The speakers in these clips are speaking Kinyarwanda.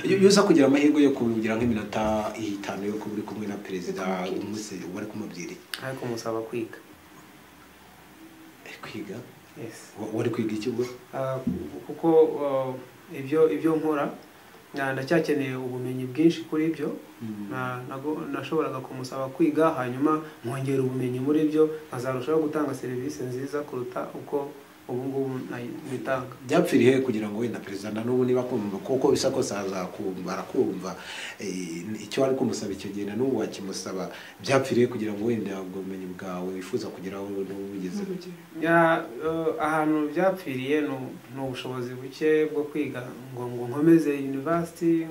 iyo uza kugira amahirwe yo kugira nk'iminota itanu yo kuba uri kumwe na perezida umunsi uba ari kumubwira iki ariko musaba kwiga Eh, kwiga Yes. Wa- wari kwiga iki ubwo Ah, kuko ah, ibyo ibyo nkora na- ndacyakeneye ubumenyi bwinshi kuri byo Mm. Na- nago- nashoboraga kumusaba kwiga hanyuma nkongera ubumenyi muri byo nkazarushaho gutanga serivisi nziza kuruta uko ubu ngubu nayi- nitanga byapfiriye kugira ngo wenda perezida na n'ubu niba kumva kuko bisa kose azakumva arakumva eh, icyo wari kumusaba icyo gihe na n'ubu wakimusaba byapfiriye kugira ngo wenda ubwo bumenyi bwawe wifuza kugeraho n'ubugeze Ya, eh, ahantu byapfiriye ni u- ni ubushobozi buke bwo kwiga ngo ngo nkomeze university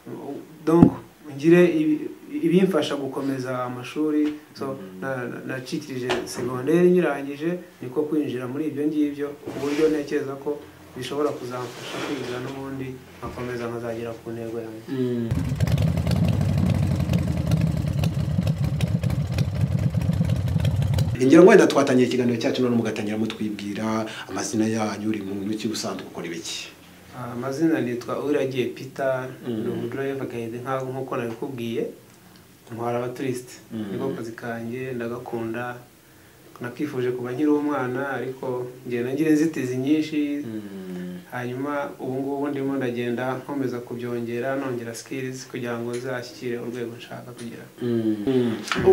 u- donc ngire ibi- ibimfasha gukomeza amashuri so na- na- nacikirije segonderi nyirangije niko kwinjira muri ibyo ngibyo ku buryo ntekereza ko bishobora kuzamfasha kwiga n'ubundi nkakomeza nkazagera ku ntego yanjye Mm. ngira ngo wenda twatangiye ikiganiro cyacu none mugatangira mutwibwira amazina yanyu uri muntu iki usanzwe ukora ibiki Ah, amazina nitwa uragiye peter Mm. ni umudrive gahinde nkaho nk'uko nabikubwiye ntwara abaturisite Mm. niko kazi kanjye ndagakunda nakifuje kuba nkiri umwana ariko ngenda ngira inzitizi nyinshi hanyuma ubu ngubu ndimo ndagenda nkomeza kubyongera nongera skills kugira ngo nzashyikire urwego nshaka kugera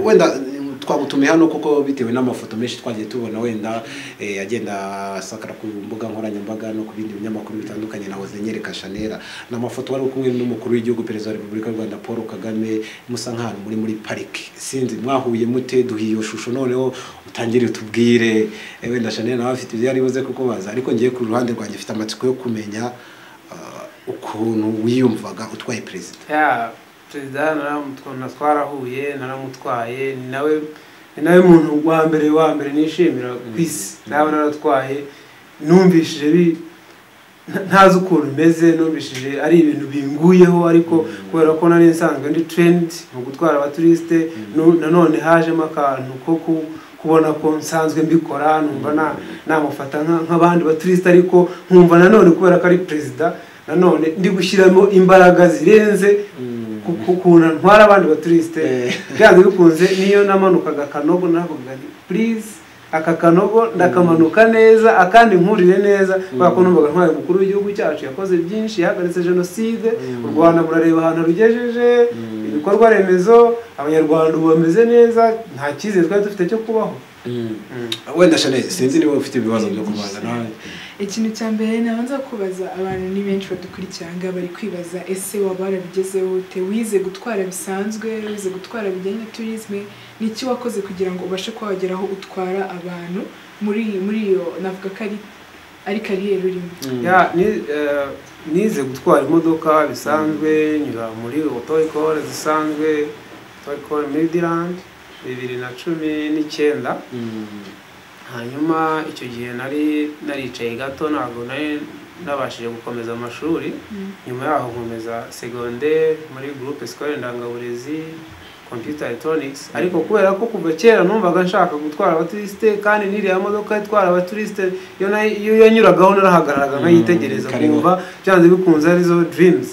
wenda eh, twagutumiye hano kuko bitewe n'amafoto menshi twagiye tubona wenda eh, agenda asakara ku mbuga nkoranyambaga no ku bindi binyamakuru bitandukanye na Hozenyereka Chanera ni amafoto wari uri kumwe n'umukuru w'igihugu perezida wa repubulika y'u rwanda paul kagame musa nk'ahantu muri muri pariki sinzi mwahuye mute duhiye iyo shusho noneho utangire utubwire eh, wenda Chanera nawe afite ibyo yari buze kukubaza ariko ngiye ku ruhande rwanjye mfite amatsiko yo kumenya ah, ukuntu wiyumvaga utwaye perezida ya perezida naramutu- na- twarahuye naramutwaye ni nawe ni nawe muntu wa mbere wa mbere nishimira ku isi nawe naratwaye numvishije bi nta- ntazi ukuntu bimeze numvishije ari ibintu binguyeho ariko kubera ko nari nsanzwe ndi trendi mu gutwara abaturisite nu- nanone hajemo akantu ko ku- kubona ko nsanzwe mbikora numva na- namufata nka- nk'abandi baturisite ariko nkumva nanone kubera ko ari perezida nanone ndi gushyiramo imbaraga zirenze ku- ku- kuntu ntwara abandi baturisite Eh. byanze bikunze niyo namanukaga akanogo navugaga nti please aka kanogo ndakamanuka neza akandi nkurire neza kubera ko numvaga ntwaye umukuru w'igihugu cyacu yakoze byinshi yahagaritse jenoside u rwanda murareba ahantu rugejeje ibikorwa remezo abanyarwanda ubu bameze neza nta cyizere twari dufite cyo kubaho wenda Chanel sinzi niba ufite ibibazo byo kubanza nawe ikintu cya mbere nabanza kubaza abantu ni benshi badukurikira aha ngaha bari kwibaza ese waba warabigezeho ute wize gutwara bisanzwe wize gutwara bijyanye na turisme ni iki wakoze kugira ngo ubashe kuba wagera aho utwara abantu muri muri iyo navuga ko ari ari kariyeri urimo Ya, ni, eh, nize gutwara imodoka bisanzwe nyura muri otoyikore zisanzwe otoyikore midirandi bibiri na cumi n'icyenda hanyuma icyo gihe nari naricaye gato ntabwo nari nabashije gukomeza amashuri nyuma yaho nkomeza segonderi muri gurupe sikorere ndangaburezi computer electronics ariko kubera ko kuva kera numvaga nshaka gutwara abaturisite kandi n'iriya modoka itwara abaturisite iyo nayi- iyo yanyuragaho narahagararaga nkayitegereza Mm, karibu. kumva byanze bikunze arizo dreams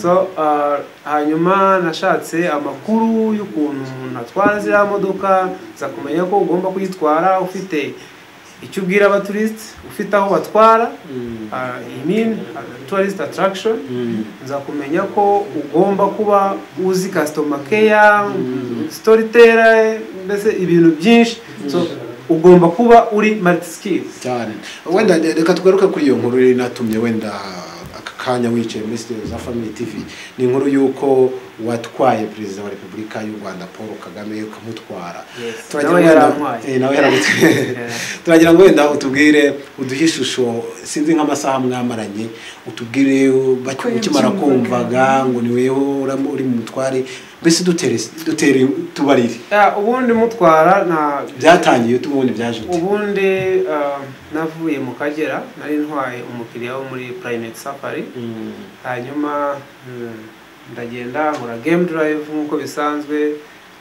so uh, hanyuma nashatse amakuru y'ukuntu umuntu atwara ziriya modoka za kumenya ko ugomba kuyitwara ufite icyo ubwira abaturisite ufite aho batwara uh, I mean, uh, tourist attraction nza kumenya ko ugomba kuba uzi customer care storyteller mbese ibintu byinshi so ugomba kuba uri multi skills cyane wenda reka tugaruke kuri iyo nkuru yari natumye wenda aka kanya wicaye muri studio za family tv ni inkuru y'uko watwaye perezida wa repubulika y'u rwanda paul kagame ukamutwara Yes. Turagira Nawe ngo wenda- yarantwaye. Eh, nawe yaragutwaye turagira ngo wenda utubwire uduhe ishusho sinzi nk'amasaha mwamaranye utubwire bake- Ko ukimara yabyumvaga. kumvaga ngo ni weho uramo- uri mu mutware mbese dutere dutere tubarire Ya, ubundi mutwara nta byatangiye ute ubundi byaje ute ubundi uh, navuye mu kagera nari ntwaye umukiriya wo muri private safari Mm. hanyuma mm, ndagenda nkora game drive nk'uko bisanzwe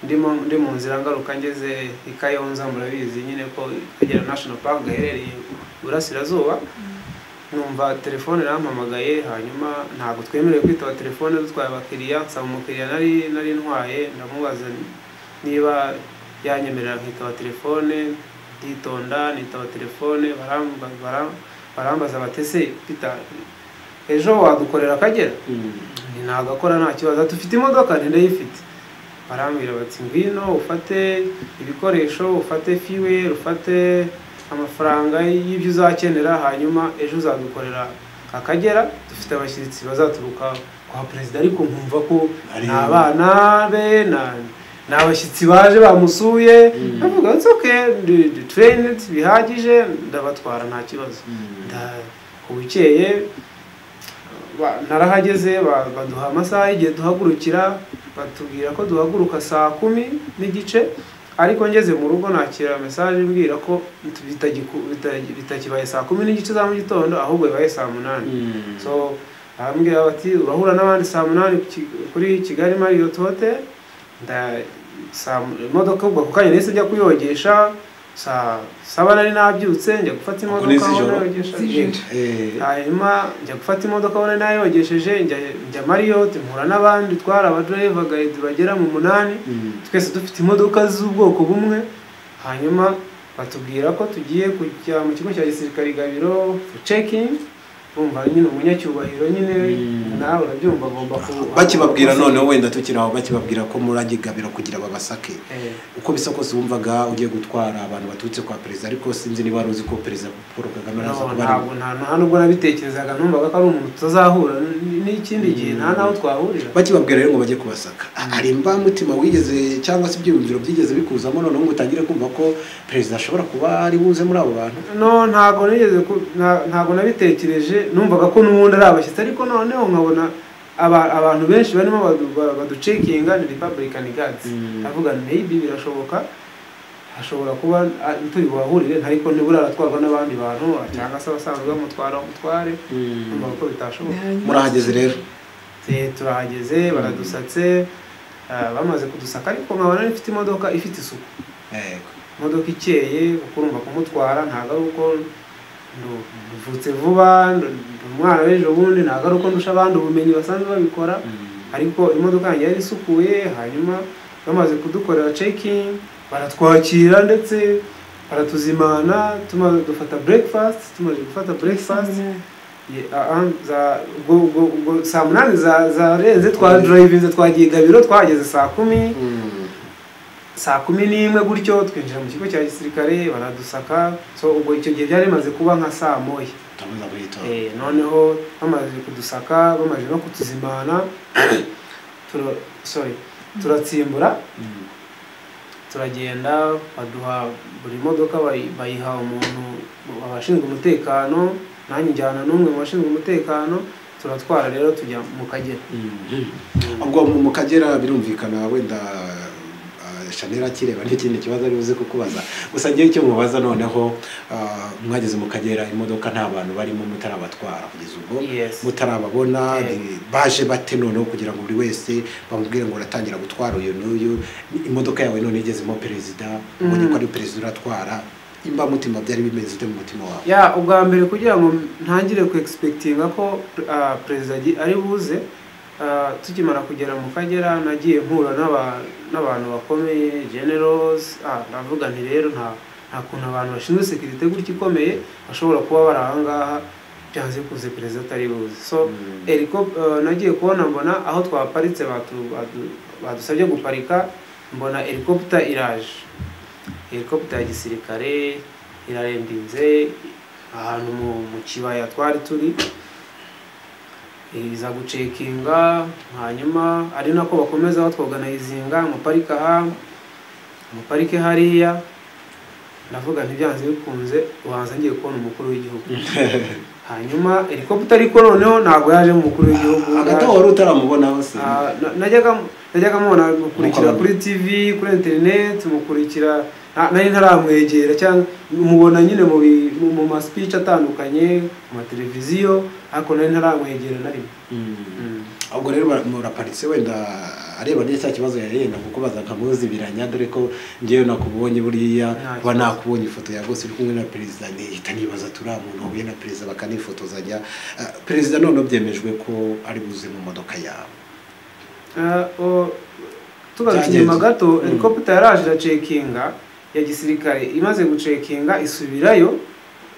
ndimo ndi mu nzira ngaruka ngeze i kayonza murabizi nyine ko kagera national park gaherereye iburasirazuba numva telefone yarampamagaye hanyuma ntabwo twemerewe kwitaba telefone dutwaye abakiriya nsaba umukiriya nari nari ntwaye ndamubaza niba yanyemerera nkitaba telefone nditonda nitaba telefone baramba- bara- barambaza bati ese pita ejo wadukorera akagera Nti nagakora nta kibazo ati ufite imodoka nti ndayifite barambwira bati ngwino ufate ibikoresho ufate fiweri ufate amafaranga y'ibyo uzakenera hanyuma ejo uzadukorera akagera dufite abashyitsi bazaturuka kwa perezida ariko nkumva ko Ari- ni abana be na- ni abashyitsi baje bamusuye bavuga ati oke duturene bihagije ndabatwara nta kibazo Nda- bukeye ba- narahageze ba- baduha amasaha y'igihe duhagurukira batubwira ko duhaguruka saa kumi n'igice ariko ngeze mu rugo nakira mesaje imbwira ko bitagiku- bitagi- bitakibaye saa kumi n'igice za mu gitondo ahubwo bibaye saa munani so arambwira bati urahura n'abandi saa munani ku Ki- kuri kigali marriott hotel nda saa mu- imodoka ubwo ako kanya nahise njya kuyogesha saa saba nari nabyutse njya gufata Ubwo imodoka ni aho z'ijoro? nayogesha. Z'ijoro. Eh, hanyuma njya gufata imodoka abona nayogesheje njya njya mariyoti mpura n'abandi twari abadereva gahita bagera mu munani mm. twese dufite imodoka z'ubwoko bumwe hanyuma batubwira ko tugiye kujya mu kigo cya gisirikare gabiro cekin bumva nyine umunyacyubahiro nyine Mm. nawe urabyumva agomba ku- bakibabwira noneho wenda tukiri aho bakibabwira ko muragigabira kugira babasake Eh, uko bisa kose wumvaga ugiye gutwara abantu baturutse kwa perezida ariko sinzi niba wari uzi ko perezida paul kagame araza no, kuba ari ntabwo nta nta nubwo nabitekerezaga numvaga ko ari umuntu tutazahura n- n'ikindi gihe nta n'aho twahurira bakibabwira rero ngo bajye kubasaka hari imbamutima wigeze cyangwa se ibyiyumviro byigeze bikuzamo noneho ngo utangire kumva ko perezida ashobora kuba ari buze muri abo bantu no ntabwo nigeze ku- nta- ntabwo nabitekereje numvaga ko n'ubundi ari abashyitsi ariko noneho nkabona aba- abantu benshi barimo badu- ba- baducekinga ni republican guards Mm. ndavuga nti maybe birashoboka hashobora kuba ah, turi buhahurire ariko nibura aratwarwa n'abandi bantu ah, cyangwa se abasanzwe bamutwara bamutware numvaga ko bitashoboka murahageze rero Eh, turahageze baradusatse ah, bamaze kudusaka ariko nkabona ifite imodoka ifite isuku Yego. imodoka ikeye kuko urumva kumutwara ntabwo ari uko ndu- mvutse vuba ndu- ndi umwana w'ejo bundi ntabwo ari uko ndusha abandi ubumenyi basanzwe babikora ariko imodoka yanjye yari isukuye hanyuma bamaze kudukorera cekingi baratwakira ndetse baratuzimana tumaze dufata breakfast tumaze gufata breakfast Ye- ah, ah, za- ubwo ubwo ubwo saa munani za- zarenze twadurayivinze twagiye gabiro twahageze saa kumi Mm. saa kumi n'imwe gutyo twinjira mu kigo cya gisirikare baradusaka so ubwo icyo gihe byari bimaze kuba nka saa moya Turamuza guhita. Eh, noneho bamaze kudusaka bamaze no kutuzimana turo- sorry turatsimbura Mm. turagenda baduha buri modoka bayi- bayiha umuntu abashinzwe umutekano nanjye njyana n'umwe mu bashinzwe umutekano turatwara rero tujya mu kagera Mm. ubwo mu mu kagera birumvikana wenda ah, shanel akireba n'ikindi kibazo ari buze kukubaza gusa ngewe icyo mubaza noneho ah, mwageze mu kagera imodoka nta bantu barimo mutarabatwara kugeza ubwo Yes. mutarababona Eh. ni- baje bate noneho kugira ngo buri wese bamubwire ngo uratangira gutwara uyu n'uyu Ni- imodoka yawe none igezemo perezida ubonye ko ari perezida uratwara imbamutima byari bimeze ute mu mutima wawe ya ubwa mbere kugira ngo ntangire ku egispekitinga ko ah, perezida agi- ari buze ah, tukimara kugera mu kagera nagiye mpura n'aba- n'abantu bakomeye generals ah, ndavuga nti rero nta nta kuntu abantu bashinzwe sekirite gutya ikomeye bashobora kuba bari aha ngaha byanze kuze perezida atari buze so Mm. eriko ah, nagiye kubona mbona aho twaparitse batu- badu- badusabye guparika mbona helikopita iraje helikopita ya gisirikare irarembinze ahantu mu, mu kibaya twari turi iza gucekinga hanyuma ari nako bakomeza batwoganayizinga mu parike aha mu parike hariya ndavuga ntibyanze bikunze ubanza ngiye kubona umukuru w'igihugu hanyuma helikopita ariko noneho ntabwo yaje mu mukuru w'igihugu hagati yaje- aho wari utaramubonaho se Ah, na- najyaga najyaga mubona mukurikira Mukabona. kuri tv kuri interineti mukurikira na- nari ntaramwegera cyangwa mubona nyine mu bi- mu- mu masipici atandukanye mu mateleviziyo ariko nari ntaramwegera na rimwe Mm. ubwo rero bara- muraparitse wenda areba neza cya kibazo yari yenda kukubaza nkamuzi biranya dore ko njyewe nakubonye buriya Nta kuba kibazo. nakubonye ifoto ya bose uri kumwe na perezida nihita nibaza turi umuntu wahuye na perezida bakanifotozanya Ah, perezida none byemejwe ko ari buze mu modoka yawe tugarutse Byagenze. inyuma gato Mm. helicopter yaraje iracekinga ya gisirikare imaze gucekinga isubirayo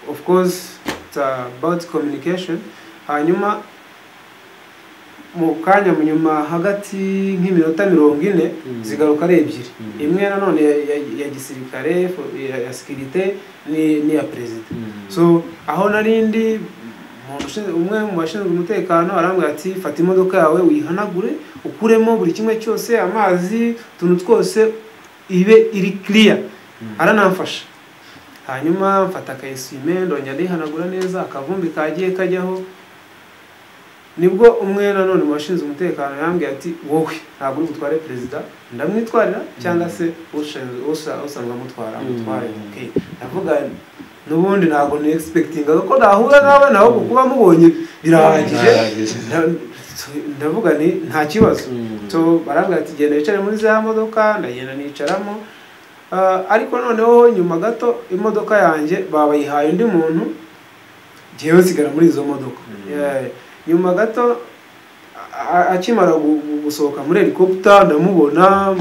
of course it's about communication hanyuma mu kanya mu nyuma hagati nk'iminota mirongo ine Mm. zigaruka ari ebyiri Mm. imwe nanone ya, ya, ya gisirikare fo- ya, ya sekirite ni, ni iya perezida so so aho narindi mu bashinzwe- umwe mu bashinzwe umutekano arambwira ati fata imodoka yawe uyihanagure ukuremo buri kimwe cyose amazi utuntu twose ibe iri kiriya aranamfasha hanyuma mfata akayisime ndongera ndihanagura neza akavumbi kagiye kajyaho nibwo umwe nanone mu bashinzwe umutekano yambwiye ati wowe ntabwo uri butware perezida ndamwitwarira cyangwa se ushinzwe- usa- usanzwe amutwara amutware Mm. okay ndavuga n'ubundi ntabwo ni egispektingaga ko nahura nawe nawe kuba mubonye birahagije Birahagije. Nda- ndavuga ni nta kibazo so barambwira ati genda wicare muri za modoka ndagenda nicaramo Ah, ariko noneho nyuma gato imodoka yanjye babayihaye undi muntu jyewe nsigara muri izo modoka Mm. Eh, nyuma gato a- a- akimara gu- gu- gusohoka muri helicopter ndamubona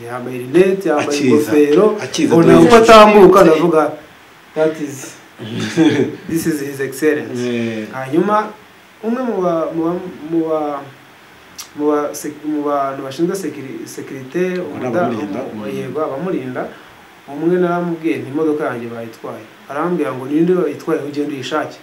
yambaye rinete yambaye Akiza. ingofero Akiza mbona dore. uko atambuka ndavuga that is this is his excellence hanyuma umwe mu ba- mu ba- mu ba- mu ba- sek- mu bantu bashinzwe sekiri- sekirite umuda- abamurinda. umu- yego abamurinda umwe naramubwiye nti imodoka yanjye bayitwaye arambwira ngo ninde wayitwaye ugenda uyishake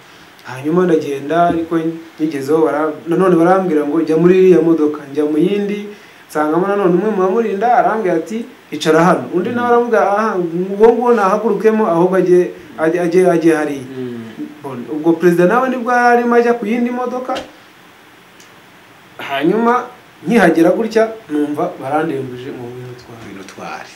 hanyuma ndagenda ariko ngezeho bara- nanone barambwira ngo jya muri iriya modoka njya mu yindi nsangamo nanone umwe mu bamurinda arambwira ati icara hano undi nawe aramubwira aha uwo nguwo nahagurukemo ahubwo ajye ajye- ajye ajye hariya Bon, ubwo perezida nawe nibwo yari arimo ajya ku yindi modoka hanyuma nkihagera gutya numva barandembuje mu bintu twari ibintu twari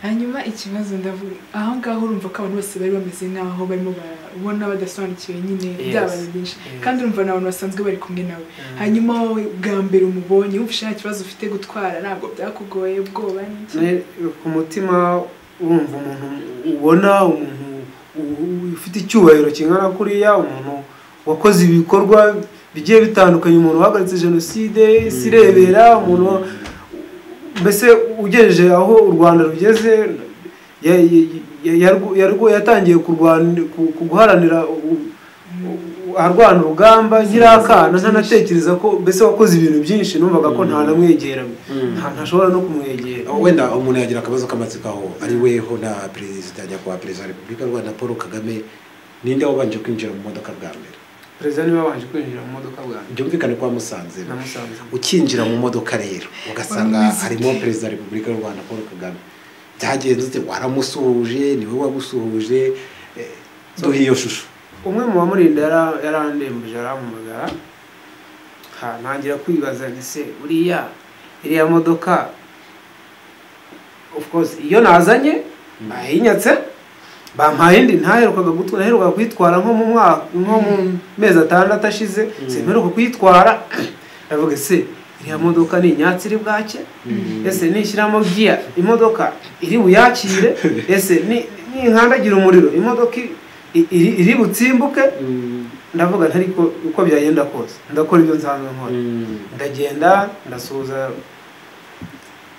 hanyuma ikibazo ndavuga aho ngaho urumva ko abantu bose bari bameze nk'aho barimo barabona badasobanukiwe nyine Yes. byabaye byinshi Yes. kandi urumva ni abantu basanzwe bari kumwe nawe hanyuma wowe bwa mbere umubonye wumva nta kibazo ufite gutwara ntabwo byakugoye ubwoba n'iki Ne- ku mutima wumva umuntu ubona umuntu u- ufite icyubahiro kingana kuriya umuntu wakoze ibikorwa bigiye bitandukanye umuntu wahagaritse jenoside isi irebera umuntu mbese ugejeje aho u rwanda rugeze ya- ya- ya- yarwo- yarwo- yatangiye kurwana- ku- ku guharanira u- u- arwana urugamba nyirakana ntanatekereza ko mbese wakoze ibintu byinshi numvaga ko nta namwegera nta- ntashobora no kumwegera wenda umuntu yagira akabazo k'amatsiko aho ari weho na perezida nyakubahwa perezida wa repubulika y'u rwanda paul kagame ninde wabanje kwinjira mu modoka bwa mbere perezida niwe wabanje kwinjira mu modoka bwa mbere byumvikane ko wamusanze namusanze ukinjira mu modoka rero ugasanga Wameze harimo ute? perezida wa repubulika y'u rwanda paul kagame byagenze ute waramusuhuje ni wowe wagusuhuje eh, duhe iyo shusho umwe mu bamurinda yara- yarandembuje arampamagara ha ntangira kwibaza nti se buriya iriya modoka of course iyo nazanye bayinyatse bampaye indi ntaherukaga gutu- naherukaga kuyitwara nko mu mwaka nko mu mezi atandatu ashize simperuka kuyitwara ndavuga se iriya modoka ni inyatsi iri bwake ese nishyiramo giya imodoka iri buyakire ese ni- ninkandagira umuriro imodoka i- i- iri iri butsimbuke ndavuga nti ariko uko byagenda kose ndakora ibyo nsanzwe nkora ndagenda ndasuhuza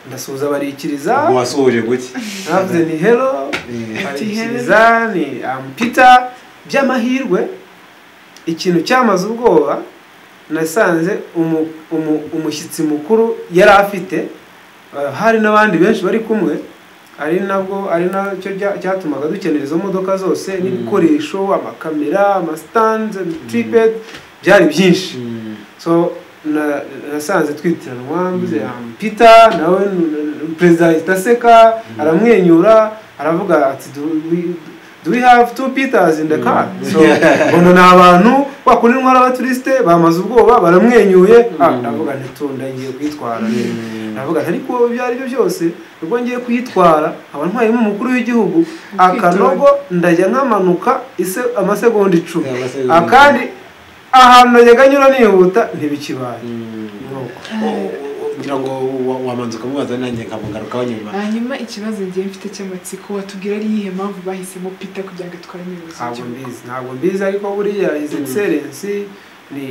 ndasuhuza barikiriza wasuhuje guke navuze ni hero Eh. barikiriza ni ampita by'amahirwe ikintu cyamaze ubwoba nasanze umu- umu- umushyitsi mukuru yari afite eh, hari n'abandi benshi bari kumwe ari nabwo ari nacyo cya- cyatumaga dukenera izo modoka zose n'ibikoresho amakamera amasitandi triped byari byinshi so na- nasanze twitiranwa mbuze ampita nawe n- n- perezida ahita aseka aramwenyura aravuga ati "Do we- do we have two peters in the car so mbona ni abantu wakundi ntwara abaturisite bamaze ubwoba baramwenyuye ah ndavuga ntitunda ngiye kwitwara ndavuga ati, ariko ibyo ari byo byose ubwo ngiye kuyitwara nkaba ntwayemo umukuru w'igihugu akanogo ndajya nkamanuka ise amasegonda icumi Amasegonda akandi ahantu najyaga nyura nihuta ntibikibaye Nuko. O- kugira ngo wa- wamanza ukamubaza nanjye nkamugarukaho nyuma hanyuma ikibazo ngiye mfite cy'amatsiko watubwira ari iyihe mpamvu bahisemo pita kugira ngo atware umuyobozi ntabwo w'igihugu mbizi ntabwo mbizi ariko buriya his excellence ni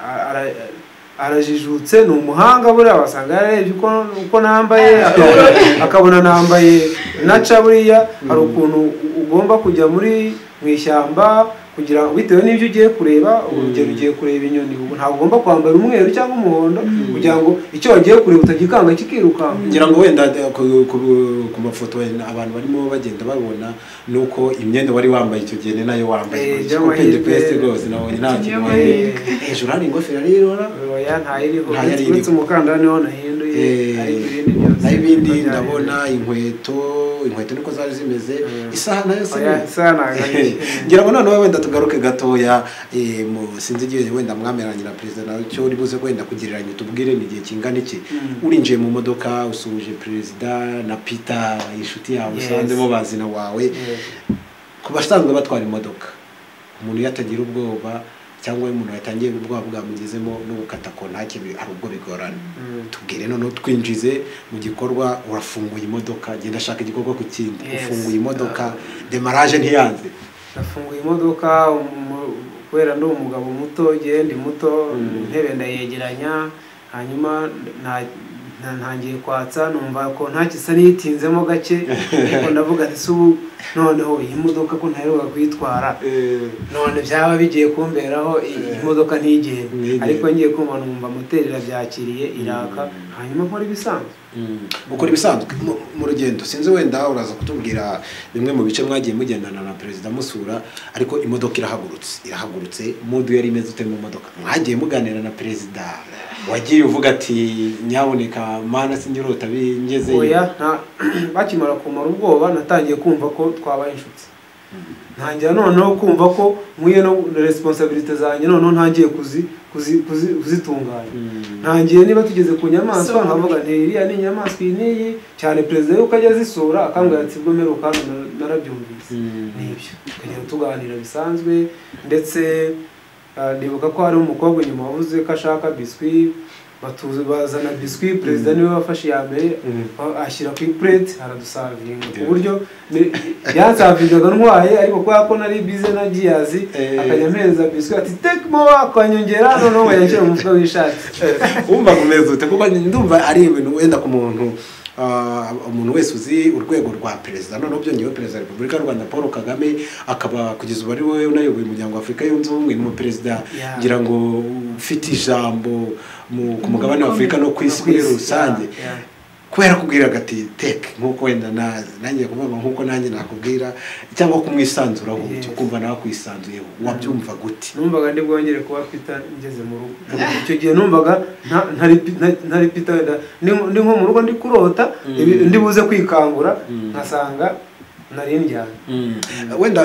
ara- arajijutse ni umuhanga buriya wasanga yararebye uko- uko nambaye akabona- akabona nambaye naca buriya hari ukuntu u- ugomba kujya muri mu ishyamba kugira bitewe n'ibyo ugiye kureba urugero ugiye kureba inyoni ubu ntabwo ugomba kwambara umweru cyangwa umuhondo kugira ngo icyo wagiye kureba utagikanga kikirukanka ngira ngo wenda de- ku- ku- ku mafoto wenda abantu barimo bagenda babona ni uko imyenda wari wambaye icyo gihe ni nayo Eh, wambaye by'amahirwe. kopende pesite rwose nabonye nta kintu By'amahirwe. wambaye. hejuru hari ingofero arirora oya ntayiriho Ntayiriho. uretse umukandara niho nahinduye ariko ibindi byose naho ibindi niko byari. ndabona inkweto inkweto niko zari zimeze Mm. isaha nayo si Oya, isaha ntabwo ari Eh, ngira ngo noneho wenda tugaruke gatoya eh, mu sinzi igihe wenda mwameranye na perezida nawe cyo uri buze wenda kugereranya tubwire ni igihe kingana iki Mm. urinjiye mu modoka usuhuje perezida na peter inshuti yawe Yes. usanzemo bazina wawe ku basanzwe batwara imodoka umuntu iyo atagira ubwoba cyangwa iyo umuntu yatangiye ubwoba bwamugezemo no gukata kontake bi- hari ubwo bigorana Mm. tubwire noneho twinjize mu gikorwa urafunguye imodoka genda ashaka igikorwa ku kindi Yes. ufunguye imodoka demaraje ntiyanze nafunguye imodoka umu- kubera ndi umugabo muto ngewe ndi muto Mm. intebe ndayegeranya hanyuma nta- nta- ntangiye kwatsa numva ko ntacyo isa n'iyitinzemo gake ariko ndavuga nti se ubu noneho iyi modoka ko ntaheruka kuyitwara none byaba bigiye kumberaho i- iyi modoka ntigende Ntigende. ariko ngiye kumva numva moteri irabyakiriye iraka hanyuma nkora ibisanzwe Mm. ukora ibisanzwe mu- mu rugendo sinzi wenda uraza kutubwira bimwe mu bice mwagiye mugendana na perezida musura ariko imodoka irahagurutse irahagurutse mudu yari imeze ute mu modoka mwagiye muganira na perezida wagiye uvuga ati nyaboneka mana sindirota bingeze oya nta bakimara kumara ubwoba natangiye kumva ko twabaye inshuti ntangira noneho kumva ko nkwiye no resiponsabirite zanjye noneho ntangiye kuzi kuzi- kuzi- kuzitunganya ntangiye niba tugeze ku nyamaswa So- nkavuga nti iriya ni inyamaswa iyi n'iyi cyane perezida yuko ajya azisura akambwira ati bwo mperuka hano nar- narabyumvise n'ibyo tukagenda tuganira bisanzwe ndetse ah, ndibuka ko hari umukobwa inyuma wavuze ko ashaka biswi batuze bazana biswi perezida niwe wafashe iya mbere Mm. a- ashyira ku ipurete aradusavinga ku Yeah. buryo ni- yansavingaga ntwaye ariko kubera ko nari bize na giyazi Eh. akajya ampereza biswi ati tekimo wakanyongera noneho yashyira mu mufuka w'ishati wumva kumeze ute kuko ndumva ari ibintu wenda ku muntu ah, umuntu wese uzi urwego rwa perezida noneho byongeyeho perezida wa repubulika y'u rwanda paul kagame akaba kugeza ubu ari we unayoboye umuryango wa afurika yunze ubumwe n'umuperezida Yeah. ngira ngo ufite ijambo mu- ku mugabane wa afurika no ku isi muri rusange Yeah, yeah. kubera kubwira agati teke nk'uko wenda na- nanjye kuvuga nk'uko nanjye nakubwira cyangwa kumwisanzuraho Yes. cyo kumva nawe akwisanzuyeho wabyumva gute numvaga ndi bwongere kuba pita ngeze mu rugo icyo gihe numvaga nta- ntari pi- nta- ntari pita wenda ndi ndi nko mu rugo ndi kurota Mm. ibi- ndi buze kwikangura Mm. nkasanga nari ndyana wenda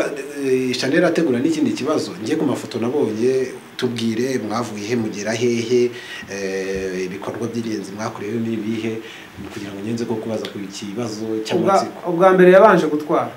eh, chanel ategura n'ikindi kibazo ngiye ku mafoto nabonye tubwire mwavuye he mugera hehe eh, ibikorwa by'ingenzi mwakorewe ni ibihe kugira ngo ngenze ko kubaza ku kibazo ubwa, cy'amatsiko ubwa mbere yabanje gutwara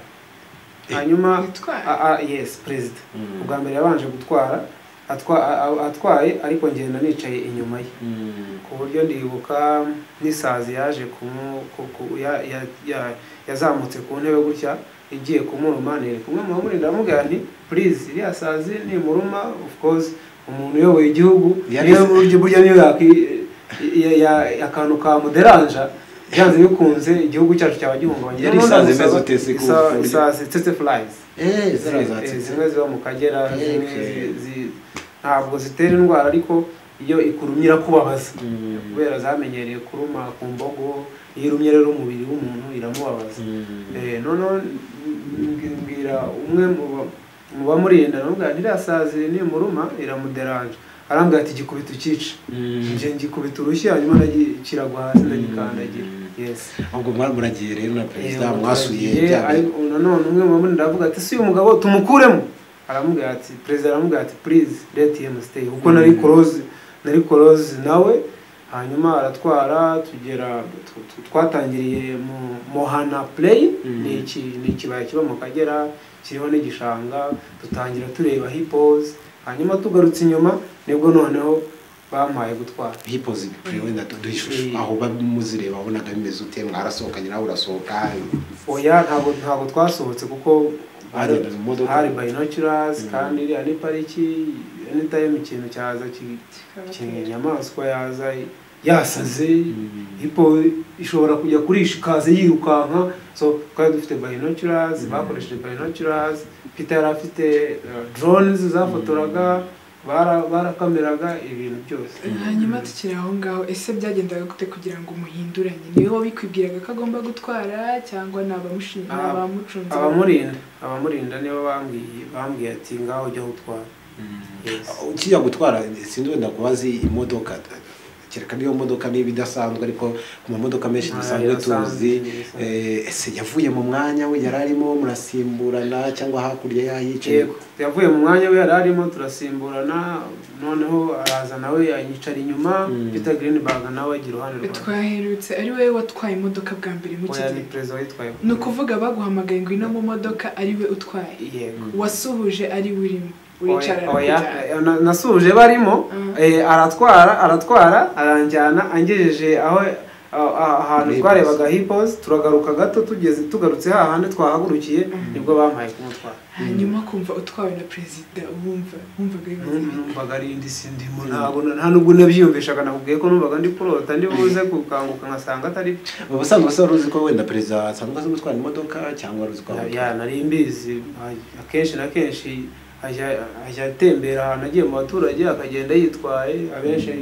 hanyuma Gutwara? a- a- yes perezida Mm. ubwa mbere yabanje gutwara atwa- a- a- atwaye ariko ngenda nicaye inyuma ye Mm. ku buryo ndibuka n'isazi yaje kumu- ku- ku- ya- ya- ya- yazamutse ku ntebe gutya igiye kumuruma nereka umwe mu bamuri ndamubwira nti purize iriya sazi nimuruma of course umuntu uyoboye igihugu Yari- niyo buryo burya niyo yaki- ya- ya- akantu ka muderanja byanze bikunze igihugu cyacu cyaba gihungabanye Yari isazi imeze ute se ku buryo- isazi tete furayizi Eh, zara Eh, zatsitse. zimwe ziba mu kagera zimwe Okay. zi- zi- ntabwo zitera indwara ariko iyo ikurumye irakubabaza Mm. kubera zamenyereye kuruma ku mbogo iyo irumye rero umubiri w'umuntu iramubabaza Mm. Eh, noneho mbwi- mbwira umwe mu ba- mu bamurinda namubwira ntirasazi nimuruma iramuderanje arambwira ati gikubita ukica Mm. nje ngikubita urushyi hanyuma nagi- kiragwa hasi ndagikandagira Mm. yes ahubwo mwa- muragiye rero na perezida Eh, mwasuye abaturage, bya bihe. ariko nanone umwe mu bamurinda aravuga ati si uyu mugabo tumukuremo aramubwira ati perezida aramubwira ati please let him stay kuko nari close nari close nawe hanyuma aratwara tugera tu- tu- twatangiriye mu Mohana Play Mm. ni iki ni ikibaya kiba mu Kagera kiriho n'igishanga dutangira tureba hippos hanyuma tugarutse inyuma nibwo noneho bampaye gutwara hipozi bipure wenda tuduhe ishusho Mm. aho baba muzireba wabonaga bimeze ute mwarasohokanye nawe urasohoka oya ntabwo ntabwo twasohotse kuko Bagenda mu modoka. hari bayinokirasi kandi iriya ni pariki anytime ikintu cyaza ki- kinga inyamaswa yaza yasaze hipo ishobora kujya kurisha ikaza yirukanka so twari dufite bayinokirasi bakoresheje bayinokirasi pita yari afite doronizi zafotoraga bara- barakameraga ibintu byose hanyuma tukiri aho ngaho ese byagendaga gute kugira ngo umuhinduranye ni we wabikwibwiraga ko agomba gutwara cyangwa ni abamushinzwe Ah, abamucunze abamurinda abamurinda nibo bambwiye bambwiye ati ngaho ujya gutwara Yes. ukijya gutwara sinzi wenda kuba azi imodoka kereka niyo modoka niba idasanzwe ariko ku mamodoka menshi dusanzwe tuzi eh, ese yavuye mu mwanya we yari arimo murasimburana cyangwa hakurya yahicaye Yego, yavuye mu mwanya we yari arimo turasimburana noneho araza nawe yanyicara inyuma Mm. peter greenberg nawe ajya iruhande rwanjye twaherutse ari wowe watwaye imodoka bwa mbere mu oya ni kigero perezida witwaye ni ukuvuga baguhamagaye ngo ino mu modoka ari we utwaye yego wasuhuje ari we urimo Oya, uricara oya, arakujyana. eh, na- nasuje barimo Mm. eh, aratwara aratwara aranjyana angejeje aho a- a- ahantu Hippos. twarebaga hippos turagaruka gato tugeze tugarutse hahandi twahagurukiye nibwo bampaye kumutwara hanyuma kumva utwawe na perezida wumva wumvaga bimeze Numva- numvaga ari indi sindimo ntabwo na- nta nubwo nabyiyumvishaga nakubwiye ko numvaga ndi kurota ndi buze kukanguka nkasanga atari byo ubusanzwe se wari uzi ko wenda perezida asanzwe azi gutwara imodoka cyangwa wari uzi ko Ya, nari mbizi akenshi na kenshi ajya ajya atembera ahantu agiye mu baturage akagenda yitwaye abenshi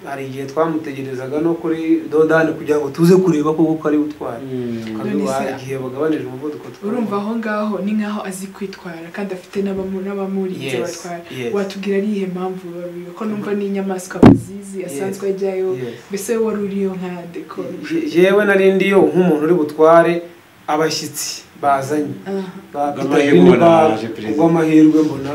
hari igihe twamutegerezaga no kuri dodani kugira ngo tuze kureba koko ko ari utwaye Mm. Tukabiba None se- igihe bagabanije umuvuduko twa- urumva aho ngaho ni nk'aho azi kwitwara kandi afite n'abamu- n'abamurinze Yes, batwara yes. watubwira ari iyihe mpamvu babiwe ko numva ni inyamaswa bazizi asanzwe ajyayo Yes. mbese wowe wari uriyo nkande ko Je- jewe nari ndiyo nk'umuntu uri butware abashyitsi bazanye Aha. ba Ubwo Peter amahirwe mbona Hilbert, yaje perezida. ubwo amahirwe mbona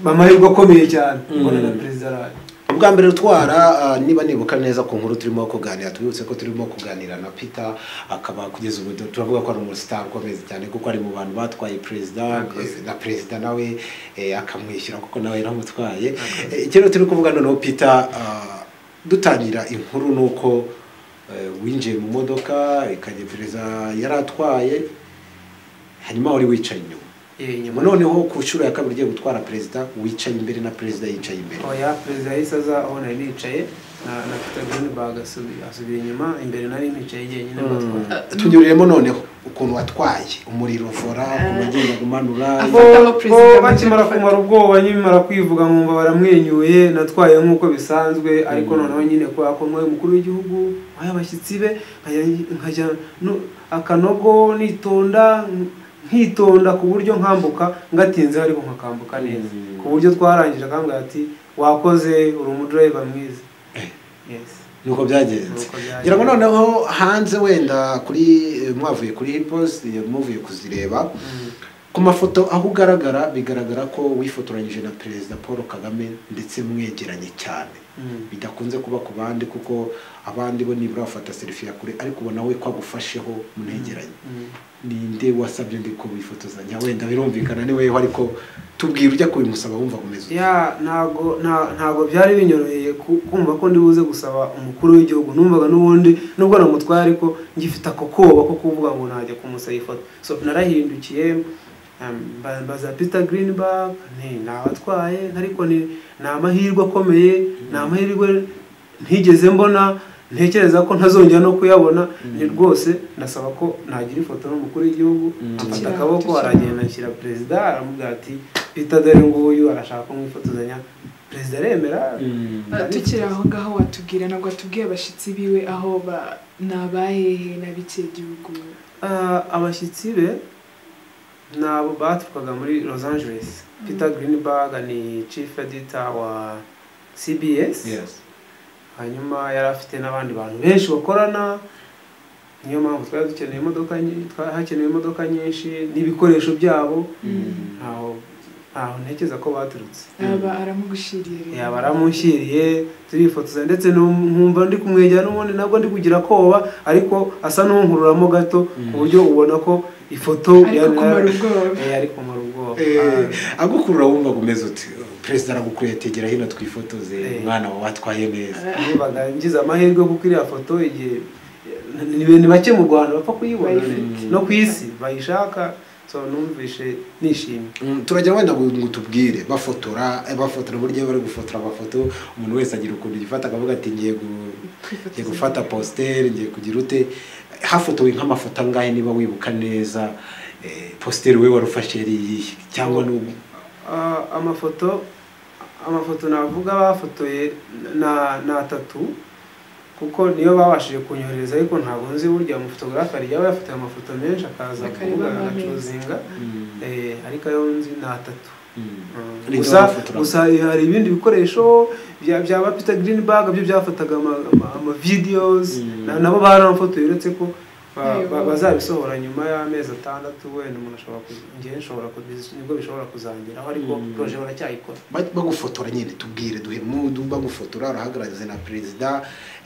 amahirwe akomeye cyane mbona na Mm. perezida araje ubwa mbere utwara ah, niba nibuka neza ku nkuru turimo kuganira tubibutse ko turimo kuganira na peter akaba kugeza ubu tu- turavuga ko ari umusitari ukomeye cyane kuko ari mu bantu batwaye perezida Murakoze. na perezida nawe eh, akamwishyura kuko nawe yaramutwaye Eh, icyo rero turi kuvuga noneho peter ah, dutangira inkuru ni uko eh, winjiye mu modoka ikajya perezida yari atwaye hanyuma wari wicaye inyuma Ye, nyuma nyuma noneho ku nshuro ya kabiri ugiye gutwara perezida wicaye imbere na perezida yicaye imbere oya perezida yahise aza aho nari nicaye na na peter greenberg asubi- asubira inyuma imbere nari nicaye jyenyine batwara tunyuriremo noneho ukuntu watwaye umuriro vora ukuntu wagenda umanura Aho- Bo- Afataho bo perezida bakimara maze kumara ubwoba nyimara kwivuga nkumva baramwenyuye natwaye nk'uko bisanzwe ariko noneho nyine kubera ko nk'uwo mukuru w'igihugu nk'ayo abashyitsi be nkajya- nkajya no- akanogo nitonda nkitonda ku buryo nkambuka ngatinze ariko nkakambuka neza Mm. ku buryo twarangije akambwira ati wakoze uri umudereva mwiza yes nuko byagenze Nuko byagenze. ngira ngo noneho hanze wenda kuri mwavuye kuri hiposi muvuye kuzireba Mm. ku mafoto aho ugaragara bigaragara ko wifotoranyije na perezida paul kagame ndetse mwegeranye cyane Mm. bidakunze kuba ku bandi kuko abandi bo nibura bafata selfie ya kure ariko ubona we ko agufasheho munegeranye Mm. ninde wasabye ndi ko wifotozanya wenda birumvikana ni wewe ariko tubwira ujya kubimusaba wumva kumeze ute? ya ntabwo nta- ntabwo byari binyoroheye ku- kumva ko ndi buze gusaba umukuru w'igihugu numvaga n'ubundi nubwo namutwaye ariko ngifite ako koba ko kuvuga ngo najya kumusaba ifoto so narahindukiye um, mba- mbaza peter greenberg nti nabatwaye ariko ni ni amahirwe akomeye ni amahirwe ntigeze mbona ntekereza ko ntazongera no kuyabona ni rwose ndasaba ko nagira ifoto n'umukuru w'igihugu Mm. amfata Tukirangwa, akaboko tukirangwa. aragenda anshyira perezida aramubwira ati bita dore nguyu arashaka kumwifotozanya perezida aremera Ah, tukiri aho ngaho watubwira ntabwo watubwiye abashyitsi biwe aho ba- ni abahehe n'abikiye gihugu Ah, abashyitsi be ni abo baturukaga muri los angeles peter greenberg ni chief editor wa cbs Yes. hanyuma yari afite n'abandi bantu benshi bakorana niyo mpamvu twari dukeneye imodoka nyi- twa- hakenewe imodoka nyinshi n'ibikoresho byabo ntaho ntaho ntekereza ko baturutse aba aramugushiriye rero. yaba aramushyiriye turifotoza ndetse n'um- nkumva ndi kumwegera n'ubundi nabwo ndi kugira koba ariko asa n'unkururamo gato ku buryo ubona ko ifoto ariko kumara ubwoba Eh, ari kumara ubwoba Eh, agukurura wumva kumeze uti perezida aragukuye tegera hino twifotoze Eh. umwana wawe watwaye neza nibaga ngize amahirwe kuko iriya foto igihe ni ni bake mu rwanda bapfa kuyibona Bayifite. no ku isi bayishaka so numvishe nishimye Mm, turajya wenda ngo ngo tubwire bafotora eh, bafotora burya iyo bari gufotora amafoto umuntu wese agira ukuntu yifata akavuga ati ngiye gu- ngiye gufata positeri ngiye kugira ute hafotowe nk'amafoto angahe niba wibuka neza eh, positeri we warufashe yari iyihe cyangwa n'ubu Ah, amafoto amafoto navuga bafotoye na ni atatu kuko niyo babashije kunyohereza ariko ntabwo nzi burya umufotografe hari yaba yafotoye amafoto menshi akaza Akareba kuvuga amezi. agacuzinga Mm, Eh, ariko ayo nzi ni atatu mm. Mm. Ni gusa amafoto- gusa hari ibindi bikoresho bya bya ba Peter Greenberg byo byafataga ama, ama, ama videos Mm. na- nabo baranafotoye uretse ko ba- Yego. ba- bazabisohora nyuma y'amezi atandatu wenda umuntu ashobora kuzi- njyewe nshobora kubizi- nibwo bishobora kuzangeraho ariko Mm. proje baracyayikora Ba- bagufotora nyine tubwire duhe mudu bagufotora urahagaraze na perezida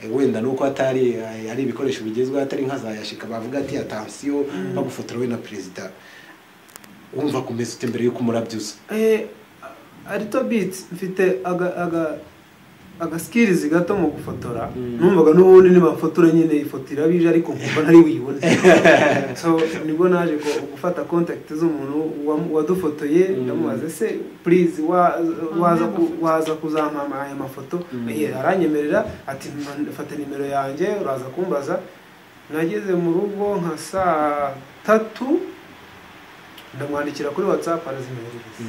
eh, wenda nuko atari eh, ari ibikoresho bigezweho atari nkazayashika bavuga ati atansiyo bagufotora we na perezida wumva kumeza ute mbere y'uko umurabyuza Eh, a- arito biti mfite aga aga agasikirizi gato mu gufotora Mm. numvaga n'ubundi nibafotora nyine ifoto irabije ariko nkumva ntari buyibone so nibwo naje ko- gufata contact z'umuntu wam- wadufotoye Mm. ndamubaza se please wa- waza ku- amafoto. waza kuzampampa aya mafoto Mm. Eh, aranyemerera ati "Mpa- fata nimero yanjye uraza kumbaza nageze mu rugo nka saa tatu ndamwandikira kuri whatsapp arazimyoherereza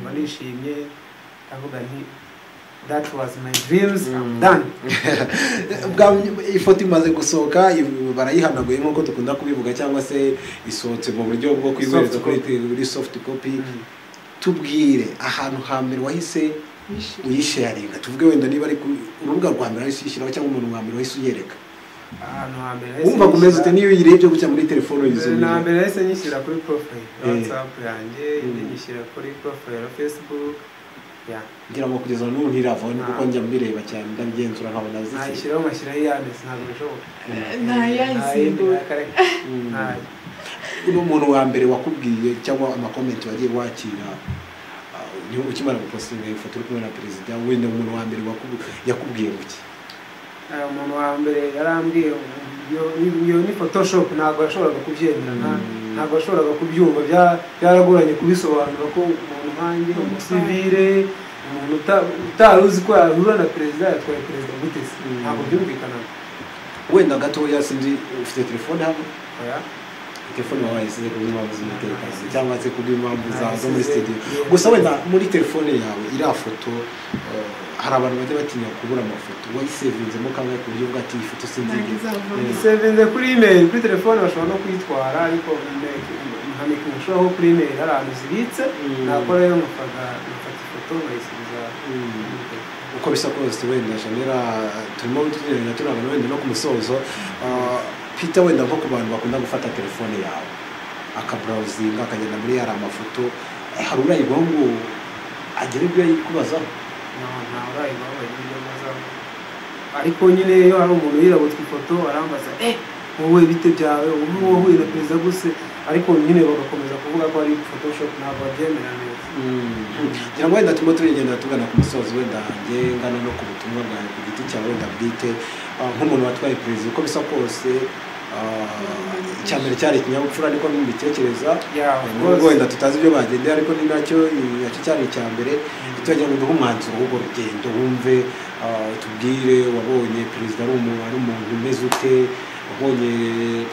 mba nishimye avuga nti that was my dreams I'm Mm. done Bwa- ifoto imaze gusohoka i- barayihanaguye nk'uko dukunda kubivuga cyangwa se isohotse mu buryo bwo kwibereza Soft kuri copy. kuri soft copy tubwire ahantu hambere wahise uyisharinga tuvuge wenda niba ari ku urubuga rwa mbere wahise uyishyiraho cyangwa umuntu wa mbere wahise uyereka ahantu hambere wumva kumeza ute niyo uyirebye gutya muri telefone na yizumira mbere yahise nyishyira kuri profile ya Eh. whatsapp yanjye indi Mm. nyishyira kuri profile ya facebook ya ngira ngo kugeza n'ubu ntiravona kuko njya mbireba cyane ndabigenzura nkabona ziki nayishyiraho ngashyiraho iyanditse ntabwo bishoboka ntayayisimbura Mm. ntayo uno muntu wa mbere wakubwiye cyangwa amakomenti wagiye wakira uh, ni- ukimara gupostinga iyo foto uri kumwe na perezida wenda umuntu wa mbere wakubu- yakubwiye guki Eh, umuntu wa mbere yarambwiye iyo iyo ni photoshop ntabwo yashoboraga kubyemera nta- Mm. ntabwo yashoboraga kubyumva bya- byaragoranye kubisobanura ko umuntu nkanjye umusivire umuntu uta- utari uzi ko yahura na perezida yatwaye perezida gute se Mm. ntabwo byumvikanaga wenda gatoya sinzi ufite telefone hano Oya. telefone wawe yasize ku bw'impamvu z'umutekano cyangwa se ku bw'impamvu za- zo muri Nayisize- studio gusa wenda muri telefone yawe iriya foto uh, hari abantu bajya batinya kubura amafoto wayisevinzemo kangahe ku buryo bwa ati iyi foto ntabwo sinzigera izavamo isevinze kuri email kuri telefone bashobora no kuyitwara ariko nkamika umushoraho kuri email hari ahantu zibitse Mm. nakora rero nkafata nkafata ifoto nkayisubiza Mm. kuri telefone. uko bisa kose wenda shanera turimo tugerageza turabona wenda no ku musozo Ah, peter wenda nko ku bantu bakunda gufata telefone yawe akabrawuzinga akagenda muri yari amafoto eh, hari urayigwaho ngo agere ibyo yikubazaho ariko nyine iyo hari umuntu yirabutse ifoto arambaza eh wowe bite byawe ubu wowe na perezida gusa ariko nyine bagakomeza kuvuga ko ari photoshop ntabwo babyemera neza ngira ngo wenda turimo turigenda tugana ku musozo wenda njye ngana no ku butumwa bwawe ku giti cyawe wenda bwite Ah, nk'umuntu watwaye perezida uko bisa kose ah, icya mbere cyari ikinyabupfura niko mbitekereza Yeah, of course. nubwo wenda tutazi ibyo bagendeye ariko ni nacyo nacyo cyari icya mbere tujya ngo duhe umwanzuro w'urwo rugendo wumve ah, tubwire wabonye perezida ari umu- ari umuntu umeze ute wabonye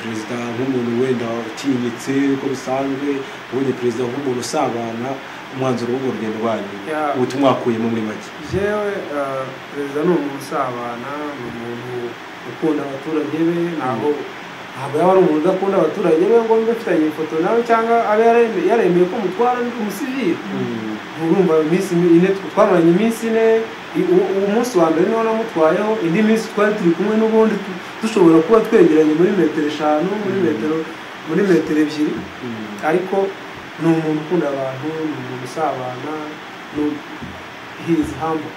perezida nk'umuntu wenda utinyitse uko bisanzwe wabonye perezida nk'umuntu usabana umwanzuro w'urwo rugendo rwanyu Yeah. ubutumwa wakuyemo muri make jewe eh, perezida ni umuntu usabana ni umuntu ukunda abaturage be ntabwo ntabwo yaba ari umuntu udakunda abaturage be ngo mbe mfitanye ifoto nawe cyangwa abe yareme- yaremeye ko mutwara ndi umusivili Mm. urumva iminsi ine twamaranye iminsi ine i- uwo uwo munsi wa mbere niwo namutwayeho indi minsi twari turi kumwe n'ubundi tu- dushobora kuba twegeranye muri metero eshanu muri metero muri metero ebyiri Mm. ariko ni umuntu ukunda abantu ni umuntu usabana ni- he is humble.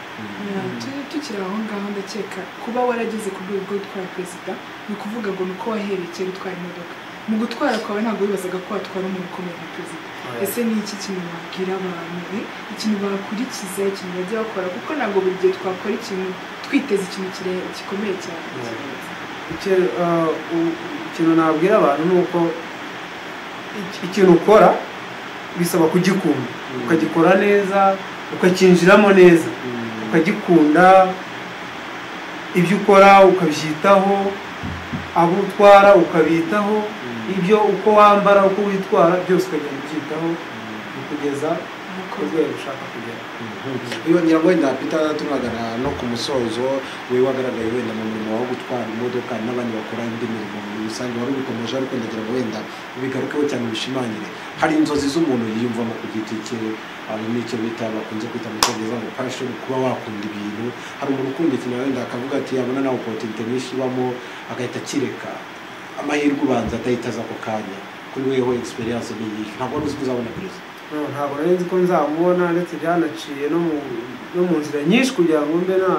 Yeah, turi tukiri aho ngaho ndakeka kuba warageze ku rwego rwo gutwara perezida ni ukuvuga ngo ni uko waherekeye gutwara imodoka mu gutwara kwawe ntabwo wibazaga ko watwara umuntu ukomeye nka perezida ese ni iki kintu wabwira abantu eh? ikintu bakurikiza ikintu bajya bakora kuko ntabwo buri gihe twakora ikintu twiteze ikintu kire- gikomeye cyane Icyo- ah, u- ikintu nabwira abantu ni uko iki- ikintu ukora bisaba kugikunda ukagikora neza ukacyinjiramo neza ukagikunda ibyo ukora ukabyitaho abo utwara ukabitaho ibyo uko wambara uko witwara byose ukagenda ubyitaho bikugeza ku Murakoze. rwego ushaka kugera yongera ngo wenda peter tunagana no ku musozo we wagaragaye wenda mu murimo wo gutwara imodoka n'abandi bakora indi mirimo muri rusange wari ubikomeje ariko ndagira ngo wenda bigarukeho cyane bishimangire hari inzozi z'umuntu yiyumvamo ku giti cye hari n'icyo bita bakunze kwita mu cyongereza ngo passion kuba wakunda ibintu hari umuntu ukunda ikintu wenda akavuga ati yabona nawe opportunity nyinshi ibamo agahita akireka amahirwe ubanza adahita aza ako kanya kuri weho experience ni iyihe ntabwo wari uzi ko uzabona perezida No, ntabwo nari nzi ko nzamubona ndetse byanaciye no mu no mu nzira nyinshi kugira ngo mbe na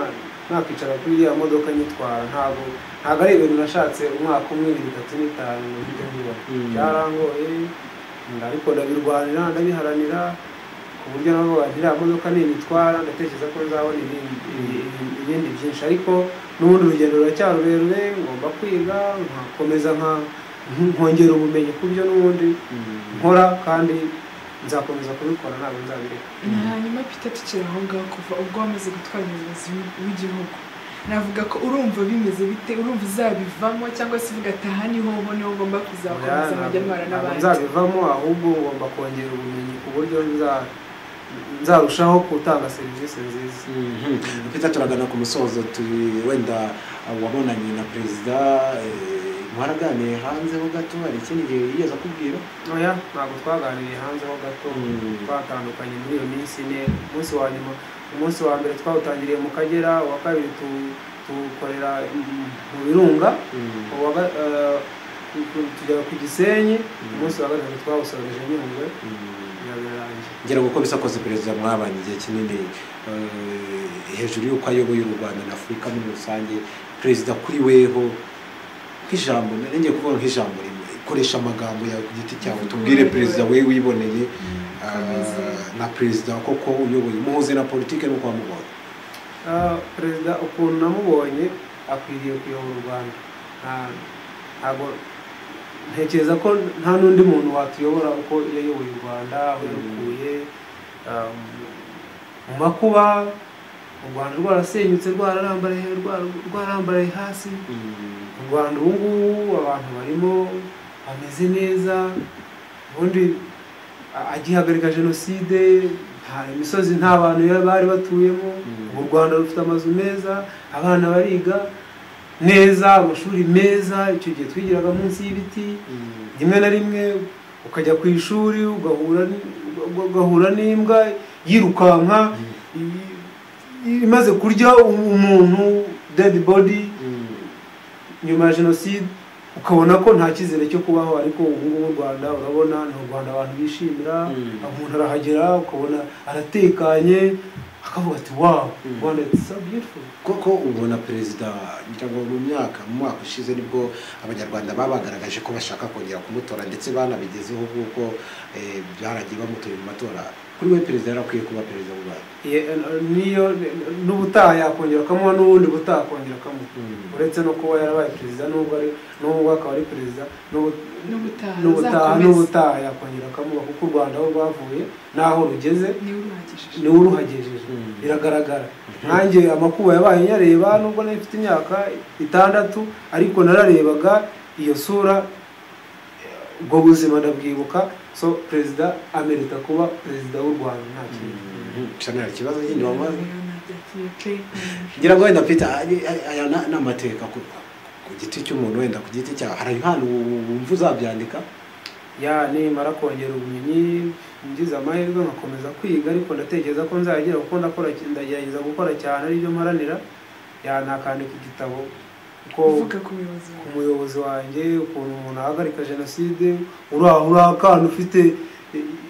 nakwicara kuri iriya modoka nyitwara ntabwo ntabwo ari ibintu nashatse umwaka umwe ibiri itatu n'itanu ngo njye nkubona Mm. byarangoye nda- ariko ndabirwanira ndabiharanira ku buryo navuga nti iriya modoka niyitwara ndatekereza ko nzabona ibindi ibi- ibi- ibindi byinshi ariko n'ubundi urugendo ruracyari rurerure ngomba kwiga nkakomeza nka- nkongera ubumenyi ku byo n'ubundi nkora kandi nzakomeza kubikora ntabwo nzabireka hanyuma peter tukiri aho ngaho kuva ubwo wamaze gutwara umuyobozi w'i- w'igihugu navuga ko urumva bimeze bite urumva uzabivamo cyangwa se uvuga ati aha niho ho niho ugomba kuzakomeza mujya muhura Ntabwo n'abandi nzabivamo ahubwo ngomba kongera ubumenyi ku buryo nza- nzarushaho gutanga serivisi nziza Peter turagana ku musozo turi wenda wabonanye na perezida eh, mwaraganiye hanze ho gato hari ikindi gihe yigeze akubwira oya ntabwo twaganiriye hanze ho gato Mm. twatandukanye muri iyo minsi ine umunsi wa nyuma umunsi wa mbere twawutangiriye mu kagera uwa kabiri tu- tuwukorera mm, mu birunga uwa ga- eh, tu- tu- tujya ku gisenyi umunsi wa gatatu twawusoreje nyungwe birabirangiye ngira ngo uko bisakoze perezida mwabanye igihe kinini eh, hejuru y'uko ayoboye u rwanda na afurika muri rusange perezida kuri weho nk'ijambo nongeye kuvuga nk'ijambo rimwe koresha amagambo yawe ku giti cyawe tubwire perezida we wiboneye Kameze. ah, na perezida koko uyoboye muhuze na politiki n'uko wamubonye Ah, perezida ukuntu namubonye akwiriye kuyobora u rwanda Nta- ntabwo ntekereza ko nta n'undi muntu watuyobora uko yayoboye u rwanda aho yarukuye ah, mu- mu makuba u rwanda rwarasenyutse rwararambaraye rwara- rwararambaraye hasi u rwanda ubu ngubu abantu barimo bameze neza ubundi a- agihagarika jenoside nta imisozi nta bantu ya- bari batuyemo Mm. ubu u rwanda rufite amazu meza abana bariga neza amashuri meza icyo gihe twigiraga munsi y'ibiti rimwe na rimwe ukajya ku ishuri ugahura n- uga- ugahura n'imbwa yirukanka i- i- imaze kurya umuntu dead body nyuma ya jenoside ukabona ko nta cyizere cyo kubaho ariko ubu ngubu u rwanda urabona ni u rwanda abantu bishimira Mm. umuntu arahagera ukabona aratekanye akavuga ati wawu Mm. rwanda it's so beautiful koko ubona perezida ngira ngo mu myaka mu mwaka ushize nibwo abanyarwanda babagaragaje ko bashaka kongera kumutora ndetse banabigezeho kuko eh, byaragiye bamutoye mu matora kuri we perezida yari akwiye kuba perezida w'u Rwanda Ye- niyo n'ubutaha yakongera akamuha n'ubundi butaha akongera akamuha Mm. uretse no kuba yarabaye perezida n'ubwo ari n'ubwo akaba ari perezida n'ubu- n'ubutaha n'ubutaha azakomeza n'ubutaha yakongera akamuha kuko u rwanda aho rwavuye n'aho rugeze niwe uruhagije niwe uruhagejeje Mm. biragaragara nkanjye amakuba yabaye nyareba nubwo nari mfite imyaka itandatu ariko nararebaga iyo sura eh, ubwo buzima ndabwibuka so perezida amerita kuba perezida w'u rwanda nta kintu Mm. Shanel, ikibazo nyine wamaze Byagiye pe. ngira ngo wenda peter ari- ari- aya na- ni amateka ku ku giti cy'umuntu wenda ku giti cyawe hari impano wumva uzabyandika ya nimara kongera ubumenyi ngize amahirwe nkakomeza kwiga ariko ndatekereza ko nzagera kuko ndakora ndagerageza gukora cyane aribyo mparanira ya nakandika igitabo kuko uvuga ku muyobozi ku wawe muyobozi wanjye ukuntu umuntu ahagarika jenoside uri aho uri akana ufite i- i-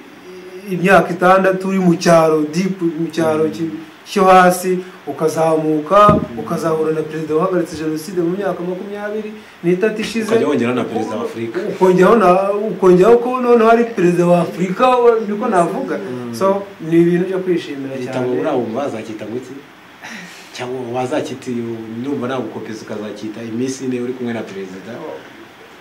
imyaka itandatu uri mu cyaro dipu mu cyaro ki- cyo hasi ukazamuka ukazahura na perezida wahagaritse jenoside mu myaka makumyabiri n'itatu ishize ukajya wongeraho na perezida wa afurika ukongeraho na- ukongeraho ko noneho ari perezida wa afurika we- niko navuga so ni ibintu byo kwishimira leta ngo cyane urabumva wazacyita ngo iki cyangwa wazacyita iyo numva nagukopeza ukazacyita iminsi ine uri kumwe na perezida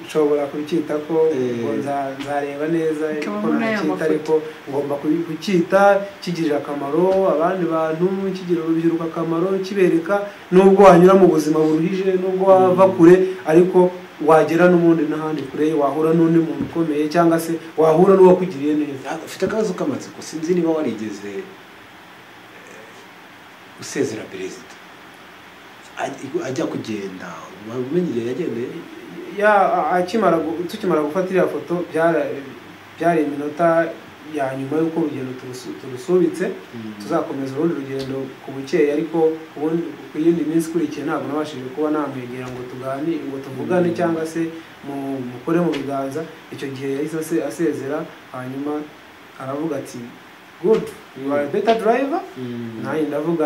nshobora kucyita ko Eh. ngo nza- nzareba neza Bikaba ko muri aya nacyita mafoto. ariko ngomba kubi- kucyita kigirira akamaro abandi bantu kigirira urubyiruko akamaro kibereka nubwo wanyura mu buzima buruhije nubwo wava kure ariko wagera n'ubundi n'ahandi kure wahura n'undi muntu ukomeye cyangwa se wahura n'uwakugiriye neza Ah, ufite akabazo k'amatsiko sinzi niba warigeze eh, usezera perezida Aj- ajya kugenda waba umenya igihe yagendeye ya akimara gu- tukimara gufata iriya foto byara- byari iminota ya nyuma y'uko urugendo turusu- turusubitse tuzakomeza urundi rugendo ku bukeya ariko ubundi ku yindi minsi ikurikiye ntabwo nabashije kuba namwegera ngo tugani ngo tuvugane Mm. cyangwa se mu- mukore mu biganza icyo gihe yahise ase- asezera hanyuma aravuga ati good you are a better driver Mm. nanjye ndavuga